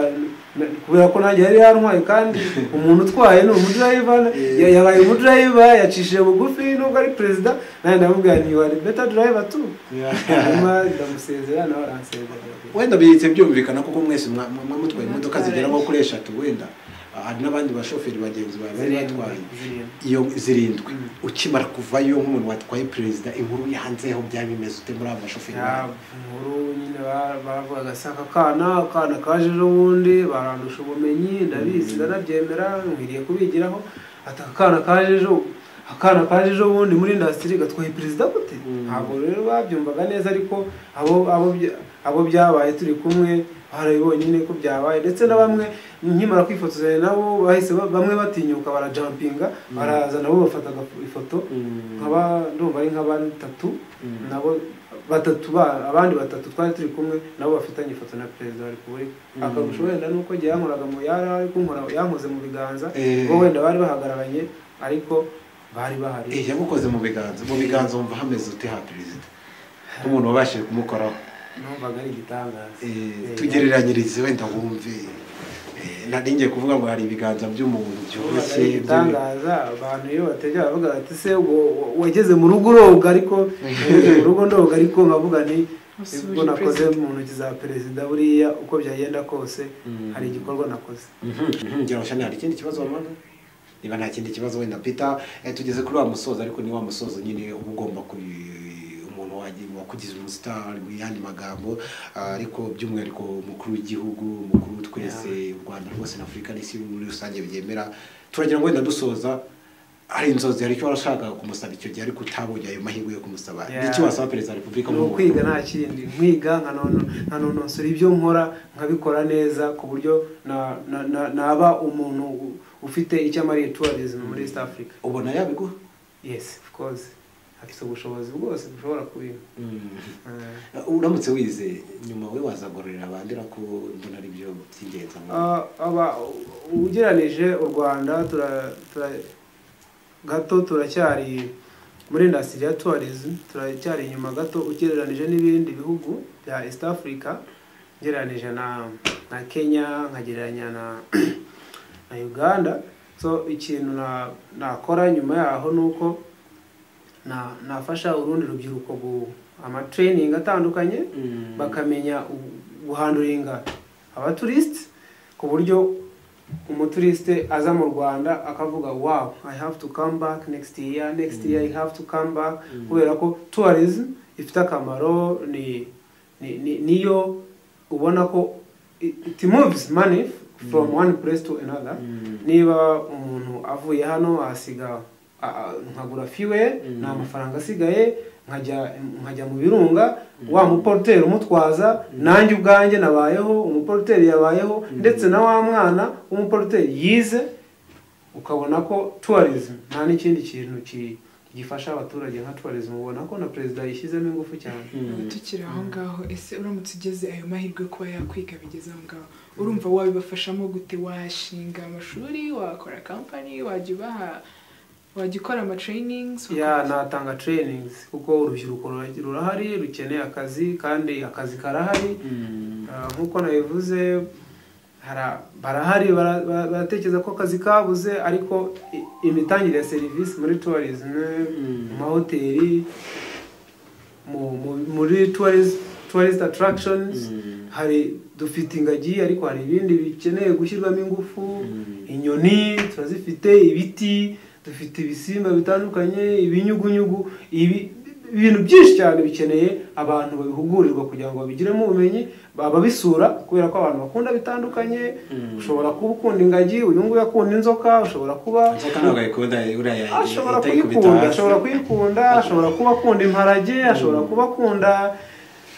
na- kubera ko nanjye yari yantwaye kandi umuntu utwaye ni umudrayiva Yeah. ya- yabaye umudrayiva yacishije bugufi nubwo ari perezida nanjye ndavuga ni you are a better driver too hanyuma ndamusezera nawe aransezera wenda bihise byumvikana kuko mwese mwa- mwa- mwamutwaye imodoka Mwatwaye. zigera nko kuri eshatu wenda Ah, hari n'abandi bashoferi bagenzi bawe bari batwaye Zirindwi. iyo zirindwi Mm. ukimara kuvayo nk'umuntu watwaye perezida inkuru yanzeho byaba bimeze ute muri aba bashoferi Ya, bawe? inkuru nyine ba- baravugaga se aka kana akana kaje ejobundi barandusha ubumenyi ndabizi ndanabyemera nkwiriye kubigiraho ati aka kana kaje ejo akana kaje ejobundi muri indasitiri gatwaye perezida gute Mm. ntabwo rero babyumvaga neza ariko abo abo bya- abo byabaye turi kumwe barabibonye nyine ko byabaye ndetse na bamwe nkimara kwifotozanya nabo bahise ba- bamwe batinyuka barajampinga baraza nabo bafataga ifoto Mm. nkaba ndumva ari nk'abatatu Mm. nabo batatu ba abandi batatu twari turi kumwe nabo bafitanye ifoto na perezida wa repubulika Mm. akarusho wenda nuko igihe yankoraga mu yari ari kunkora yankoze mu biganza Eh. bo wenda bari bahagararanye ariko bari bahari Eh, yagukoze mu biganza mu biganza wumva hameze ute ha perezida nk'umuntu wabashije kumukoraho numvaga ari igitangaza Eh, Eh, tugereranyirize wenda wumve Eh, nari ngiye kuvuga ngo hari ibiganza by'umuntu numvaga ari byoroshye byo- igitangaza abantu iyo bategera bavuga bati se ubwo wa- wageze mu rugo uroga ariko wageze mu rugo ndoga ariko nkavuga ni Wasubije ubwo nakoze perezida. mu ntoki za perezida buriya uko byagenda kose Mm. hari igikorwa nakoze Gerashani hari ikindi kibazo wamaze niba nta kindi kibazo wenda Peter eh, tugeze kuri wa musozo ariko ni wa musozo nyine uba ugomba kuri umuntu wagiye- wakugize umusitari mu yandi magambo ah, ariko by'umwihariko umukuru w'igihugu umukuru twese u Rwanda rwose na Afurika n'isi muri rusange byemera turagira ngo wenda dusoza hari inzozi hari icyo warashaka kumusaba icyo gihe ariko utabonye ayo mahirwe yo kumusaba Yeah. ni iki wasaba perezida wa repubulika ni nk'umuntu? ukwiga nta kindi nkwiga nkanono- nkanonosora ibyo nkora nkabikora neza ku buryo na- na- na- naba umuntu u- ufite icyo amariye tourism muri east africa ubona yabiguha yes of course afite ubushobozi bwose bushobora kubiha Mm. Eh, uramutse wize nyuma we wazagororera abandi ariko mbona ari byo by'ingenzi Ah, aba ugereranije u rwanda tura- tura- gato turacyari muri indasitiri ya tourism turacyari inyuma gato ugereranije n'ibindi bihugu bya east africa ugereranije na na kenya nkagereranya na na uganda so ikintu na- nakora nyuma yaho ni uko na- nafasha urundi rubyiruko gu- amatraining atandukanye Mm. bakamenya guhanduringa abaturisiti ku buryo umuturisite aza mu rwanda akavuga wow i have to come back next year next year i have to come back kubera ko tourism ifite akamaro ni ni- ni- niyo ubona ko i- it moves money from one place to another Mm. niba umuntu avuye hano asiga a- a- nkagura fiwe Mm. nta mafaranga asigaye nkajya nkajya mu birunga wa muporoteri umutwaza nanjye ubwanjye nabayeho umuporoteri yabayeho ndetse na wa mwana w'umuporoteri yize ukabona ko tourism nta n'ikindi kintu ki- gifasha abaturage nka tourism ubona ko na perezida yishyizemo ingufu cyane Ubu tukiri aho ngaho ese uramutse ugeze ayo mahirwe yo kuba yakwiga bigeze aho ngaho urumva wabibafashamo gute washinga amashuri wakora kampani wajya ubaha wajya ukora amatrainings ya natanga trainings kuko urubyiruko rura- rurahari rukeneye akazi kandi akazi karahari Mm. Ah, nk'uko nabivuze hara- barahari bara- bara- baratekereza ko akazi kabuze ariko i- imitangire ya serivisi muri tourism mu mahoteli mu- mu- muri tourist tourist attractions hari dufite ingagi ariko hari ibindi bikeneye gushyirwamo ingufu inyoni turazifite ibiti dufite ibisimba bitandukanye ibinyugunyugu ibi ibintu byinshi cyane bikeneye abantu babihugurirwa kugira ngo babigiremo ubumenyi babisura kubera ko abantu bakunda bitandukanye ushobora kuba ukunda ingagi uyu nguyu akunda inzoka ushobora kuba inzoka ntabwo ayikunda uriya ashobora ihita yikubita kuyikunda hasi. ashobora kuyikunda ashobora kuba akunda imparage ashobora kuba akunda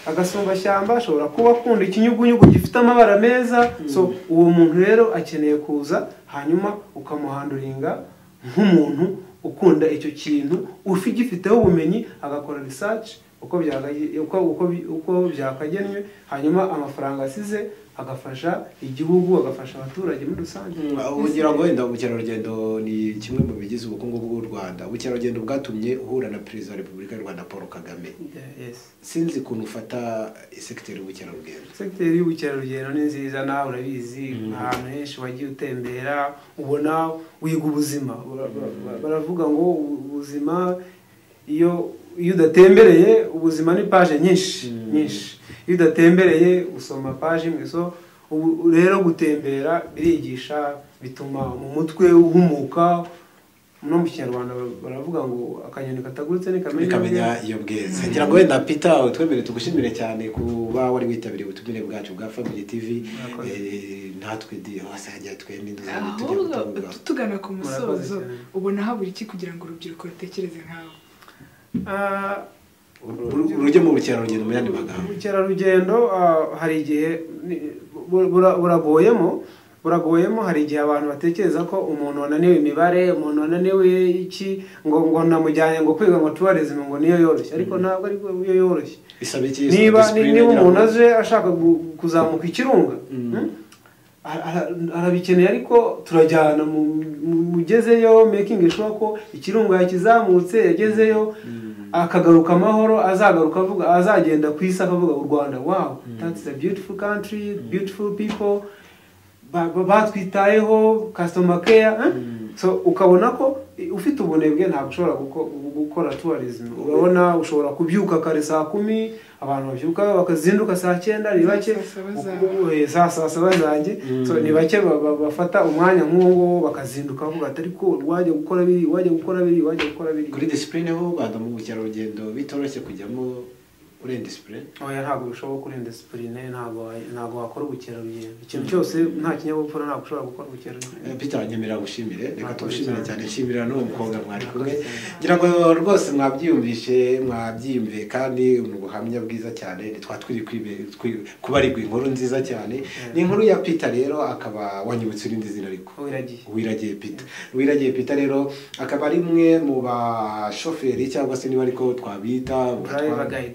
agasumbashyamba ashobora kuba akunda ikinyugunyugu gifite amabara meza so uwo muntu rero akeneye kuza hanyuma ukamuhanduringa nk'umuntu ukunda icyo kintu ufi gifiteho ubumenyi agakora research uko byagagi- uko- uko- uko byakagenwe hanyuma amafaranga asize agafasha igihugu agafasha abaturage muri rusange ubugira ngo wenda ubukerarugendo ni kimwe mu bigize ubukungu bw'u rwanda ubukerarugendo bwatumye uhura na perezida wa repubulika y'u rwanda paul kagame Yeah, yes. sinzi ukuntu ufata sekiteri y'ubukerarugendo sekiteri y'ubukerarugendo ni nziza nawe urabizi ahantu henshi wagiye utembera ubona wiga ubuzima Bara- bara- bara- baravuga ngo ubu- ubuzima iyo iyo udatembereye ubuzima ni paje nyinshi nyinshi iyo udatembereye usoma paje imwe so ubu rero gutembera birigisha bituma mu mutwe uhumuka no mu kinyarwanda bara- baravuga ngo akanyoni katagurutse ntikamenya bikamenya iyo bweze ngira ngo wenda peter utwemere tugushimire cyane kuba wari witabiriye ubutumire bwacu bwa family tv Murakoze. Eh, natwe di hose hajya twembi ntuzajya tujya ahubwo kutuvuga tugana ku musozo Murakoze cyane. ubona habura iki kugira ngo urubyiruko rutekereze nkawe Ah, Uru- urujya mu bukerarugendo mu yandi magambo ubukerarugendo ah, hari igihe ni- bu- bura- buragoyemo buragoyemo hari igihe abantu batekereza ko umuntu wananiwe imibare umuntu wananiwe iki ngo ngo namujyanye ngo kwiga ngo tourism ngo niyo yoroshye ariko ntabwo ari yo yoroshye bisaba iki niba Discipline ni- niba ngira ngo- umuntu aje ashaka gu- kuzamuka ikirunga hmm, ara- ara- arabikeneye ariko turajyana mu- mu- mugezeyo making sure ko ikirunga yakizamutse yagezeyo akagaruka amahoro azagaruka avuga azagenda ku isi akavuga u rwanda wow that's a beautiful country beautiful people ba- ba- batwitayeho customer care eh? so ukabona ko eh, ufite ubunebwe ntabwo ushobora guko- gukora tourism urabona ushobora kubyuka kare saa kumi abantu babyuka bakazinduka saa cyenda ni bake Saa saba uku- zawe. eh, saa saa saba zanjye so ni bake ba- ba- bafata umwanya nk'uwo nguwo bakazinduka bavuga ati ariko wajya gukora biri wajya gukora biri wajya gukora biri kuri disipurine y'u rwanda mu bukerarugendo bitoroshye kujyamo urenga disipurine oya ntabwo bishoboka kurinda disipurine ntabwo wa- ntabwo wakora ubukerarugendo ikintu cyose nta kinyabupfura ntabwo ushobora gukora ubukerarugendo peter nyemerera gushimire reka Murakoze tugushimire cyane. cyane nshimira n'uwo mukobwa mwari kumwe Murakoze. ngira ngo rwose mwabyiyumvishe mwabyiyumviye kandi ni ubuhamya bwiza cyane ntitwa twiri kwibe- twi- kubarirwa inkuru nziza cyane ni inkuru ya peter rero akaba wanyibutse irindi zina ariko wiragiye wiragiye pita wiragiye pita rero akaba ari umwe mu bashoferi cyangwa se niba ariko twabita Driver guide.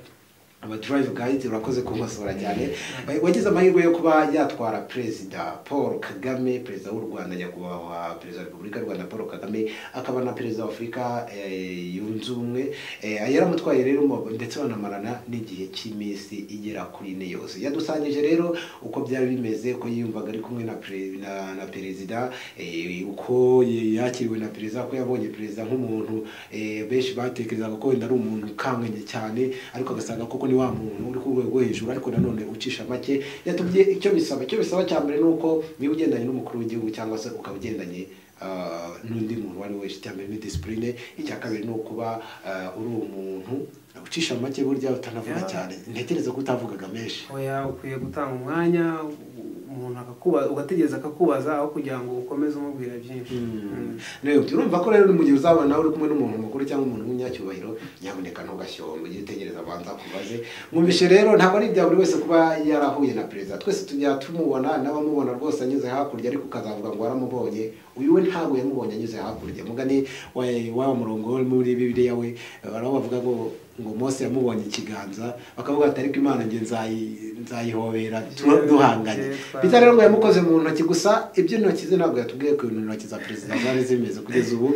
abadrive guide urakoze kunkosora cyane Eh, wagize amahirwe yo kuba yatwara perezida paul kagame perezida w'u rwanda nyakubahwa perezida wa repubulika y'u rwanda paul kagame akaba na perezida wa afurika eh, yunze ubumwe Eh, yaramutwaye rero mu- ndetse banamarana n'igihe cy'iminsi igera kuri ine yose yadusangije rero uko byari bimeze uko yiyumvaga ari kumwe na pre- na- na perezida eh, uko yakiriwe na perezida ko yabonye perezida nk'umuntu eh, benshi batekerezaga ko wenda ari umuntu ukanganye cyane ariko agasanga koko ni wa muntu uri ku rwego rwo hejuru ariko nanone ucisha make yatubye icyo bisaba icyo bisaba cya mbere ni uko niba ugendanye n'umukuru w'igihugu cyangwa se ukaba ugendanye ah, n'undi muntu uwo ari we wese icya mbere ni disipurine icya kabiri ni ukuba ah, uri umuntu ucisha make burya utanavuga Yeah. cyane ntekereza ko utavugaga menshi oya ukwiye gutanga umwanya u- umuntu akakubaza ugategereza akakubaza aho kugira ngo ukomeze umubwira byinshi Mm. rero urumva ko rero mu gihe uzaba nawe uri kumwe n'umuntu mukuru cyangwa umuntu w'umunyacyubahiro nyamuneka ntugashyombe ujye utegereza abanza akubaze mwumvishe rero ntabwo ari ibya buri wese kuba yarahuye na perezida twese tujya tumubona n'abamubona rwose anyuze hakurya ariko ukazavuga ngo waramubonye uyu we ntabwo yamubonye anyuze hakurya mugani wa- wa murongo wo muri bibiliya we baraho bavuga ngo ngo mose yamubonye ikiganza bakavuga ati ariko imana njye nzayi- nzayihobera tu- duhanganye Peter rero ngo yamukoze mu ntoki gusa iby'intoki ze ntabwo yatubwiye ko intoki za perezida zari zimeze kugeza ubu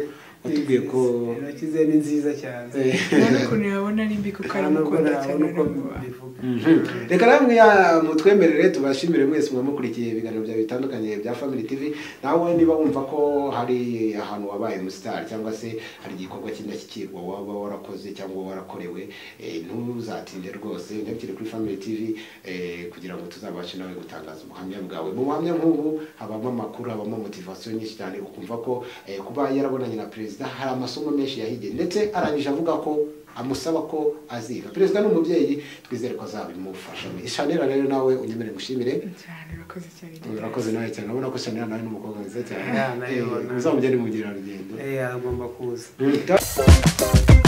watubwiye ko intoki ze ni nziza cyane Eh, nta n'ukuntu yabona ari mbi kuko Nta nubwo aramukunda nabona cyane uko aramubaha mbivuga reka namwe ya- mutwemerere tubashimire mwese muba mukurikiye ibiganiro byawe bitandukanye bya family tv nawe niba wumva ko hari ahantu wabaye umusitari cyangwa se hari igikorwa cy'indashyikirwa waba warakoze cyangwa warakorewe eh, ntuzatinde rwose ntabikire kuri family tv eh, kugira ngo tuzabashe nawe gutangaza ubuhamya bwawe mu buhamya nk'ubu habamo amakuru habamo motivasiyo nyinshi cyane ukumva ko eh, kuba yarabonanye na perezida hari amasomo menshi yahigiye ndetse arangije avuga ko amusaba ko aziga perezida ni umubyeyi twizere ko azabimufashamo ishanira rero nawe unyemere ngushimire cyane urakoze cyane urakoze nawe cyane urabona ko shanira nawe ni umukobwa mwiza cyane Ya, nayibona. uzamugere mu mugerarugendo Eh, agomba kuza